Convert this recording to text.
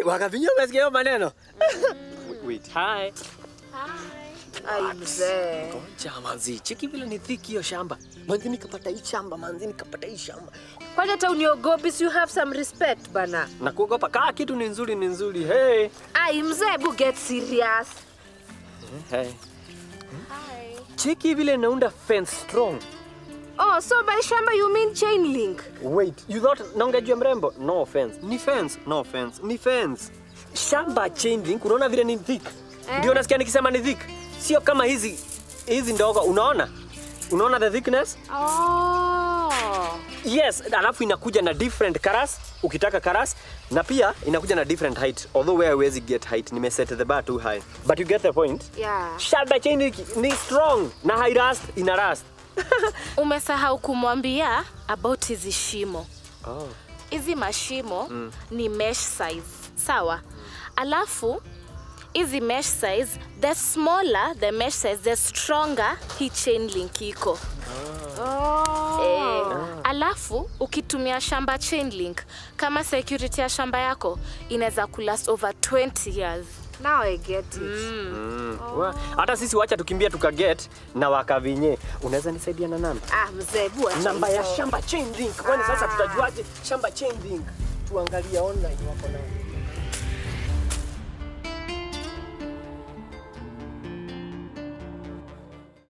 wakavinyia umesikia hiyo maneno? Wait, hi. Ai mzee. Ngoja manzi, cheki vile ni thiki hiyo shamba. Manzi nikapata hii shamba, manzi nikapata hii shamba. Kwani hata uniogopi, si you have some respect bana. Na kuogopa kaa kitu ni nzuri ni nzuri. Hey. Ai mzee, bu get serious. Hey. Cheki vile naunda fence strong. Oh, so by shamba you mean chain link? Wait, you thought naongejua mrembo? No offense. Ni fence, no offense. Ni fence. Shamba chain link, unaona vile ni thick? Eh. Ndio nasikia nikisema ni thick. Sio kama hizi hizi ndogo, unaona? Unaona the thickness? Oh. Yes, alafu inakuja na different colors ukitaka colors na pia inakuja na different height. Although where hawezi get height, nimeset the bar too high. But you get the point. Yeah. Shamba chain link ni strong na high rust, ina rust. Umesahau kumwambia about hizi shimo. Oh. Hizi mashimo ni mesh size, sawa? Alafu hizi mesh size, the smaller the mesh size, the stronger hii chain link iko. Oh. Eh, alafu ukitumia shamba chain link kama security ya shamba yako inaweza kulast over 20 years. Now I get it. Mm. Wa- Hata sisi wacha tukimbia tukaget na wakavinye. Unaweza nisaidia na namba? Ah, mzee, bu acha Namba ya hizo. shamba chain link. Kwani sasa tutajuaje shamba chain link? Tuangalie online wako nayo.